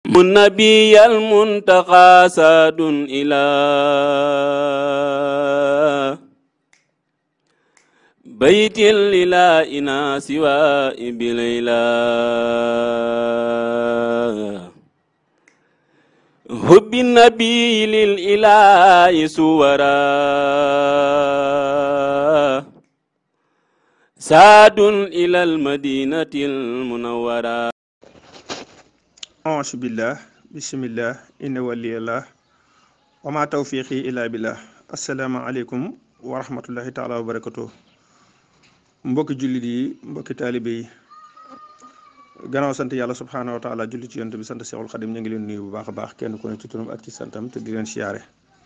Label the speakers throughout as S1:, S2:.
S1: النبي المنتقى ساد إلى بيت للا إنا سوى بليلا حب النبي للإله سورا ساد إلى المدينة المنورة
S2: auzu billah bismillah inna waliyallah wa ma tawfiqi illa billah assalaamu aleykum wa rahmatullahi taala wa barakatuh mbokki jullit yi mbokki taalibe yi gannaaw sant yàlla subhaanahu wa taala julli ci yonent bi sant seexul xadim ñu ngi leen nuyu bu baax a baax kenn ku ne ci turam ak ci santam te di leen siyaare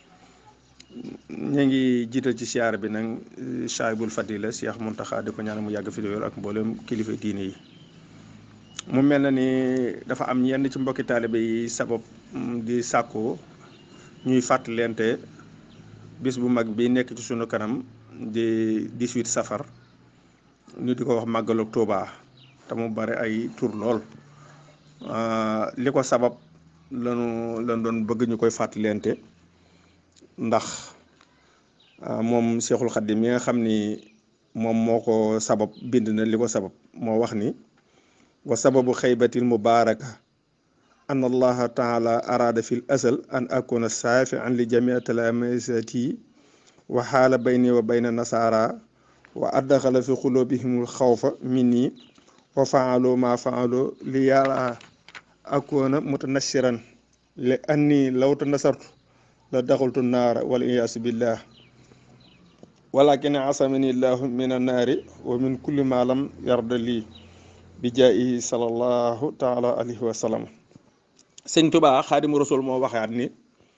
S2: ñu ngi jiital ci siyaare bi nag saahibul fadila Cheikh Muntaxa di ko ñaan mu yàgg fi lool ak mboolem kilifa diine yi mu mel na ni dafa am yenn ci mbokki taalibe yi sabab di sàkku ñuy fàttalente bis bu mag bi nekk ci sunu kanam di 18 safar ñu di ko wax màggalu Tuuba te mu bare ay tur lool li ko sabab lanu lan doon bëgg ñu koy fàttalente ndax moom Seexul Xaddim mi nga xam ni moom moo ko sabab bind na li ko sabab moo wax ni wa sababu xaybatil mubaraka an allaha taala arada fi l asal an akuna saafian li jamii talamisati wa xaala bayni wa bayna nasara wa addaxala fi xulubihimul xawfa minni wa faalu ma faalu li yàlla akuna mutanasiran li anni law tanasartu la daxaltu naara wal iyaasu billah walakin asamani llahu min annaari wa min kulli ma lam yarda lii bi jaayi sallallahu taala alayhi wa sallam sëñ tubaa xaadimu rasul moo waxaat ni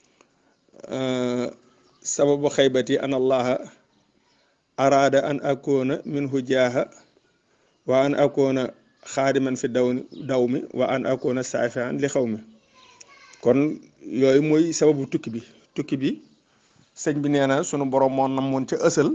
S2: sababu xaybati an allaha araada an akoona minhu jaaha wa an akoona xaadiman fi daw daw mi wa an akoona saafian li xaw mi kon yooyu mooy sababu tukki bi tukki bi sëñ bi nee na sunu borom moo namoon ca ësal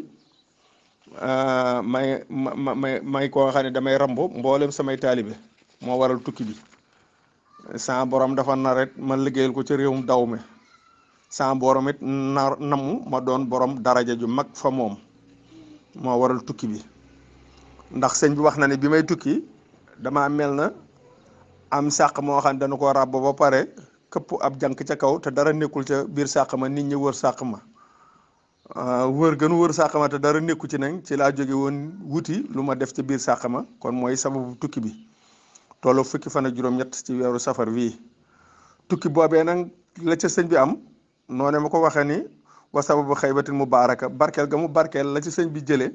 S2: may ma may may koo xam ne damay rambo mboolem samay taalibe moo waral tukki bi sa borom dafa naret ma liggéeyal ko ci réewum daw mi sa borom it nar namu ma doon borom daraja ju mag fa moom moo waral tukki bi ndax sëñ bi wax na ne bi may tukki dama mel na am sàq moo xam ne dana ko ràbb ba pare këpp ab jànk ca kaw te dara nekkul ca biir sàq ma nit ñi wër sàq ma wër gën wër sàqama te dara nekku ci nag ci laa jóge woon wuti lu ma def ci biir sàqama kon mooy sababu tukki bi tollu fukki fan ak juróom-ñett ci weeru safar wii tukki boobee nag la ca sëñ bi am noone ma ko waxee ni wa sababu xaybatin mubaaraka barkeel ga mu barkeel la ci sëñ bi jëlee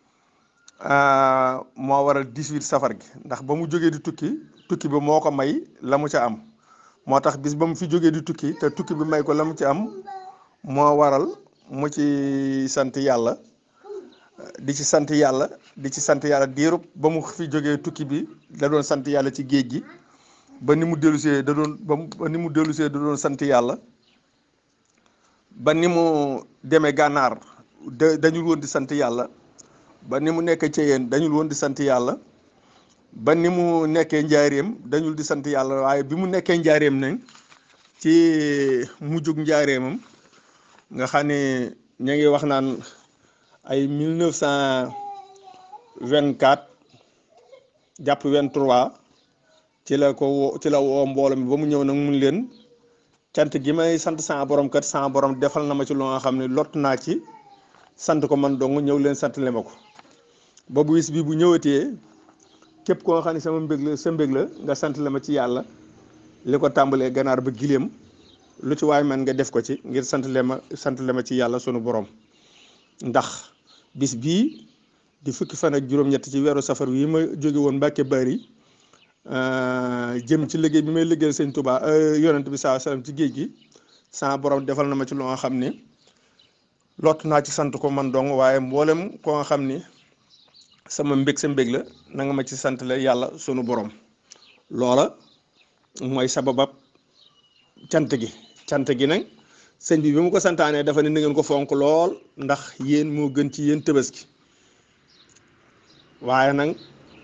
S2: moo waral 18 safar gi ndax ba mu jógee di tukki tukki bi moo ko may la mu ca am moo tax bis ba mu fi jógee di tukki te tukki bi may ko la mu ci am moo waral mu ci sant yàlla di ci sant yàlla di ci sant yàlla diirub ba mu fi jógee tukki bi da doon sant yàlla ci géej gi ba ni mu dellusee da doon ba ni mu dellusee da doon sant yàlla ba ni mu demee gànnaar da dañul woon di sant yàlla ba ni mu nekkee Ceyeen dañul woon di sant yàlla ba ni mu nekkee njaareem dañul di sant yàlla waaye bi mu nekkee njaareem nag ci mujjug njaareemam nga xam ne ñu ngi wax naan ay mille neuf cent vingt quatre jàpp vingt trois ci la ko woo ci la woo mbooloo mi ba mu ñëw nag mun leen cant gi may sant sama borom kat sama borom defal na ma ci lu nga xam ne lott naa ci sant ko man dong ñëw leen sant le ma ko ba bu wis bi bu ñëwatee képp koo xam ne sama mbég la sa mbég la nga sant le ma ci yàlla li ko tàmbalee ganaar ba gileem lu ci waay man nga def ko ci ngir sant le ma sant le ma ci yàlla sunu borom ndax bis bii di fukki fan ak juróom-ñett ci weeru safar wi ma jóge woon Mbàkke Bari jëm ci liggéey bi may liggéeyal sëñ Tuubaa yonent bi saa salaam ci géej gi sama borom defal na ma ci lu nga xam ni lott naa ci sant ko man dong waaye mboolem ko nga xam ni sama mbég sa mbég la na nga ma ci sant la yàlla sunu borom loola mooy sababab cant gi cant gi nag sëñ bi bi mu ko santaanee dafa ne na ngeen ko fonk lool ndax yéen moo gën ci yéen tabaski waaye nag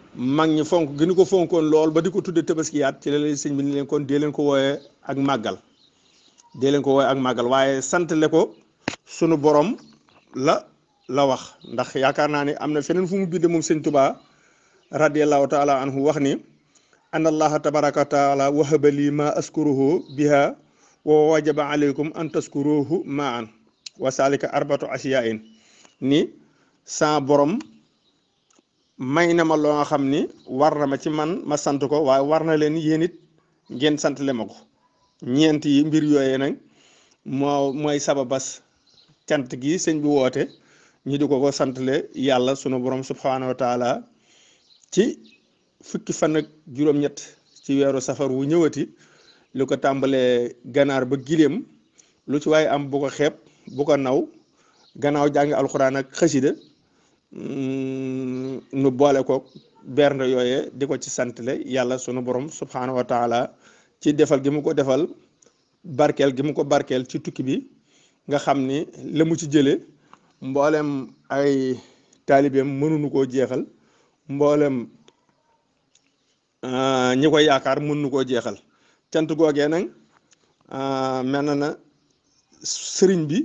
S2: mag ñi fonk gënu ko fonkoon lool ba di ko tudde tabaskiyaat ci la leen sëñ bi ni leen kon dee leen ko wooyee ak màggal dee leen ko wooyee ak màggal waaye sant le ko sunu borom la la wax ndax yaakaar naa ni am na feneen fu mu binde moom sëñ Tuubaa radiallahu taala anhu wax ni an allaha tabaraka wa taala wahaba lii ma askuruhu biha wa wajaba aleykum an taskuruhu ma an wa salika arbatu asiyain ni sa borom may na ma loo nga xam ni war na ma ci man ma sant ko waaye war na leen yéen it ngeen sant le ma ko ñeent yi mbir yooyee nag moo mooy sababas cant gi sëñ bi woote ñu di ko ko santle yàlla sunu borom subhanahu wa taala ci fukki fan ak juróom-ñett ci weeru safar wu ñëwati lu ko tàmbalee ganaar ba gileem lu ci waaye am bu ko xeeb bu ko naw gannaaw jàng alxuraan ak xasida nu boole ko bernde yooye di ko ci santle yàlla sunu borom subhanahu wa taala ci defal gi mu ko defal barkeel gi mu ko barkeel ci tukki bi nga xam ni la mu ci jële mboolem ay taalibeem mënuñu koo jeexal mboolem ñi ko yaakaar mënuñu koo jeexal cant googee nag mel na na sëriñ bi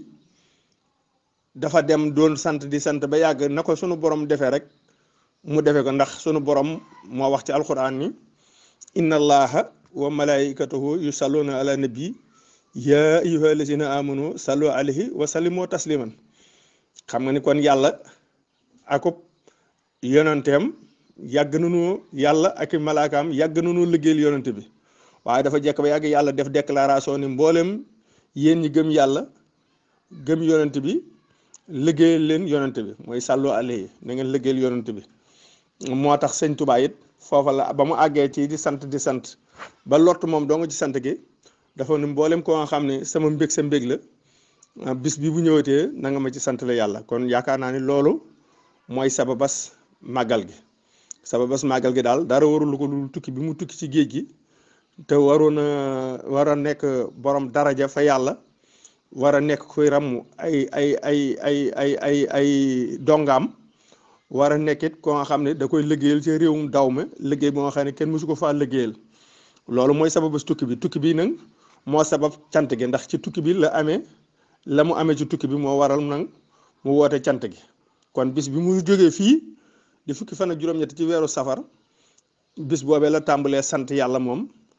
S2: dafa dem doon sant di sant ba yàgg na ko sunu borom defee rek mu defee ko ndax sunu borom moo wax ci alquran ni inna allaha wa malaikatahu yusalluna ala nabi ya ayyuha allazina amanu sallu alayhi wa sallimu tasliman xam nga ni kon yàlla akub yonanteem yàgg nañu yàlla ak i malaakaam yàgg nañu liggéeyal yonante bi waaye dafa jekk ba yàgg yàlla def déclaration ni mboolem yéen ñi gëm yàlla gëm yonante bi liggéeyal leen yonante bi mooy sàllu alayhi na ngeen liggéeyal yonante bi moo tax sëñ Tuubaa it foofa la ba mu àggee ci di sant di sant ba lott moom doo nga ci sant gi dafa ni mboolem koo nga xam ne sama mbég sa mbég la bis bi bu ñëwatee na nga ma ci sant la yàlla kon yaakaar naa ni loolu mooy sababas màggal gi sababas màggal gi daal dara warul ko lu tukki bi mu tukki ci géej gi te waroon a war a nekk borom daraja fa yàlla war a nekk kuy ràmm ay ay ay ay ay ay ay dongaam war a nekkit ko nga xam ne da koy liggéeyal ci réewum daw me liggéey boo nga xam ne kenn mësu ko faa liggéeyal loolu mooy sababas tukki bi tukki bi nag moo sabab cant gi ndax ci tukki bi la amee la mu amee ci tukki bi moo waral nag mu woote cant gi kon bis bi mu jógee fii di fukki fan ak juróom-ñett ci weeru safar bis boobee la tàmbalee sant yàlla moom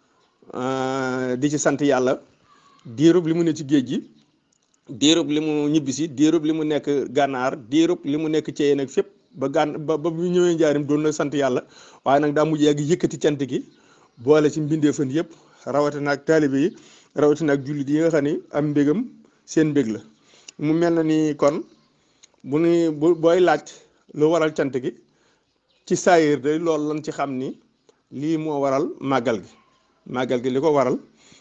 S2: di ci sant yàlla diirub li mu ne ci géej gi diirub li mu ñibbisi diirub li mu nekk gànnaar diirub li mu nekk ceyeen ak fépp ba gàn ba ba mu ñëwee njaarim doon na sant yàlla waaye nag daa mujj yàgg yëkkati cant gi boole ci mbindeefan yëpp rawatina ak taalibe yi rawatina ak jullit yi nga xam ni am mbégam seen mbég la mu mel na ni kon bu ni bu booy laaj lu waral cant gi ci saayir de loolu lan ci xam ni lii moo waral màggal gi màggal gi li ko waral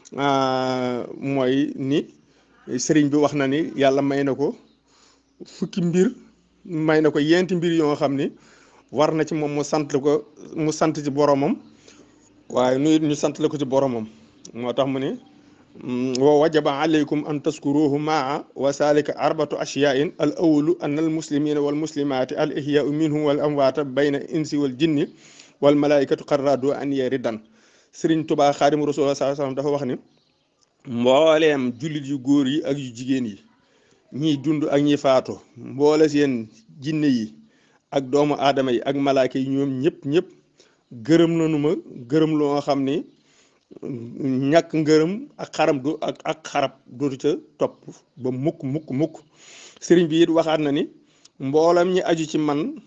S2: mooy ni sëriñ bi wax na ni yàlla may na ko fukki mbir may na ko yenti mbir yoo xam ni war na ci moom mu sant ko mu sant ci boromam waaye nu it ñu sant la ko ci boromam moo tax mu ne wa wajaba alaykum an taskuruhu maa wa salika arbatu ashyain al awalu an al muslimina wal muslimati al ihyau minhum wal amwaata bayna insi wal jinni wal malaikatu qarradu an yaridan sëriñ tubaa xaadim rasul saa sallam dafa wax ni mbooleem jullit yu góor yi ak yu jigéen yi ñiy dund ak ñi faatu mboole seen jinne yi ak doomu aadama yi ak malaaka yi ñoom ñëpp ñëpp gërëm nañu ma gërëm loo nga xam ni ñàkk ngërëm ak xaram du ak ak xarab dootu ca topp ba mukk mukk mukk sëriñ bi it waxaat na ni mboolam ñi aju ci man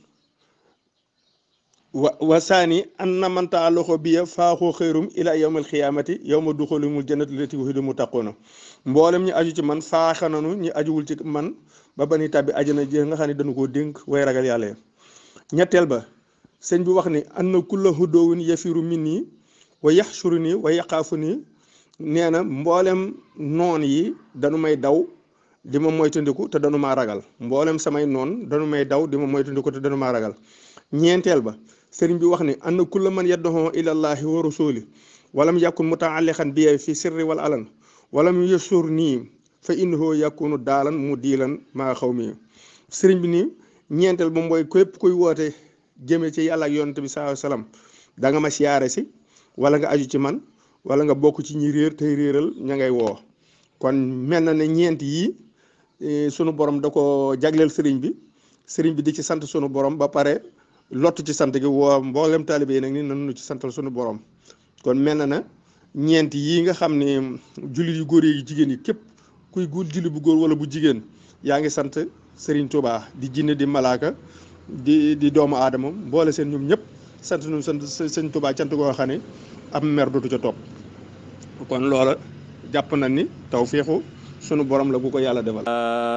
S2: wa wasaani an na manta loxo biya faaxoo xëyrum ila yawmal xiyaamati yawma duxulumul jannati lati waxidu mu taqoona mboolem ñi aju ci man faaxa nanu ñi ajuwul ci man ba bani tàbbi ajana ji nga xam ne dañu koo dénk way ragal yàlla ya ñetteel ba sëñ bi wax ni an na kulla hudoowun yafiru min nii wa yaxshuru nii wa yaqaafu nii nee na mboolem noon yi dañu may daw di ma moytandiku te dañu maa ragal mboolem samay noon dañu may daw di ma moytandiku te dañu maa ragal ñeenteel ba sëriñ bi wax ni anna kulla man yadduhoo ilallahi wa rasuli walam yakun mutaalliqan bi fi sirri wal alan walam yasur nii fa innahu yakunu daalan mu diilan maa xaw mi sëriñ bi nii ñeenteel ba mooy képp kuy woote jëmee ci yàlla ak yonent bi sallallahu alayhi wasallam da nga ma siyaare si wala nga aju ci man wala nga bokk ci ñi réer tey réeral ña ngay woo kon mel na ne ñeent yii sunu borom da ko jagleel sëriñ bi sëriñ bi di ci sant sunu borom ba pare lott ci sant gi woo mboolem taalibe yi nag ni nanu ci santal sunu borom kon mel na na ñeent yii nga xam ne jullit yu góor yi jigéen yi képp kuy guul jullit bu góor wala bu jigéen yaa ngi sant Serigne Touba di jinne di malaaka di di doomu aadama boole seen ñoom ñëpp sant nu sant sëñ Touba cant goo xam ne am mer dootu ca topp kon loola jàpp na ni taw féexu sunu borom la bu ko yàlla defal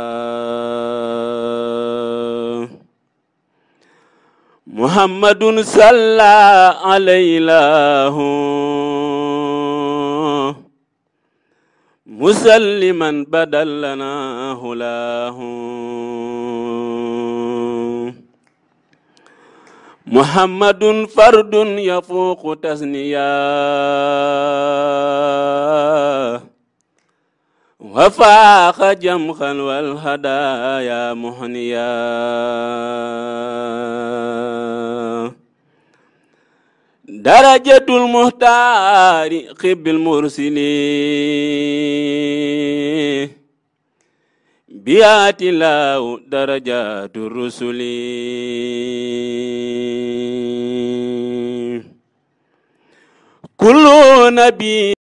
S1: muhammadun salla alaylahu musalliman badallana hulahu muhammadun fardun yafuqu tasniya وفاق جمخا والهدايا مهنيا درجة المختار خب المرسلين بيات الله درجات الرسل كل نبي